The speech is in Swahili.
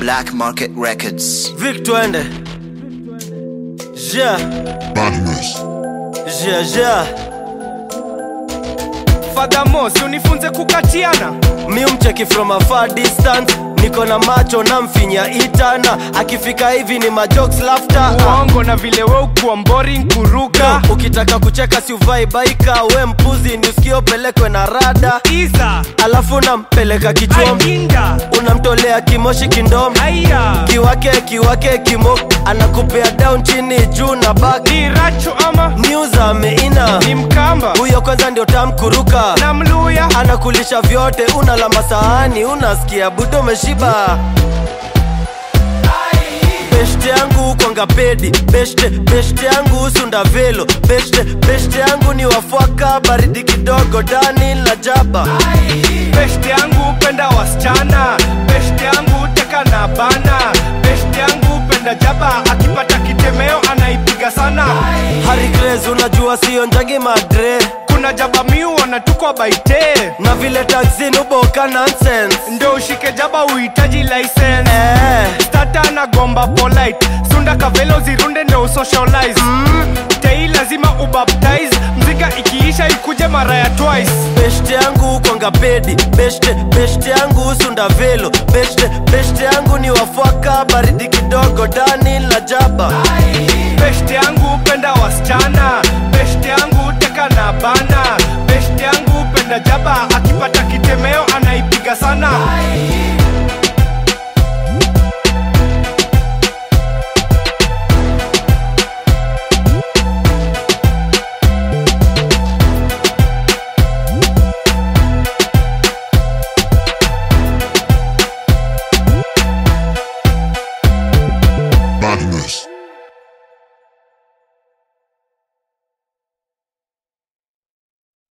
Black Market Records. Vic twende ja Badness. ja ja Furthermore, si unifunze kukatiana mi umcheki from a far distance niko na macho na mfinya itana akifika hivi ni majokes laughter uongo na vile we ukuwa boring kuruka ukitaka kucheka si uvai baika we mpuzi ni usikio pelekwe na rada iza alafu nampeleka kichwom ainda unamtolea kimoshi kindom aya kiwake kiwake kimo anakupea down chini juu na bak ni racho ama news ameina ni mkamba huyo kwanza ndio tamkuruka na mluya anakulisha vyote unalamba sahani unasikia budo umeshiba beshte yangu kwanga pedi beshte beshte yangu sunda velo beshte beshte yangu ni wafwaka baridi kidogo dani la jaba beshte yangu penda wasichana beshte yangu teka na bana beshte yangu penda jaba akipata kitemeo anaipiga sana Harry Grace unajua sio njangi madre kuna jaba miu wanatukwa baite na vile taxi nuboka nonsense ndo ushike jaba uhitaji license eh, tata na gomba polite sunda kavelo zirunde ndo usocialize mm. tei lazima ubaptize mzika ikiisha ikuje mara ya twice beshte yangu kwanga pedi beshte beshte yangu sunda velo beshte beshte yangu ni wafwaka baridi kidogo dani la jaba beshte yangu penda wasichana beshte yangu teka na bana beshte yangu penda jaba akipata kitemeo anaipiga sana Badness.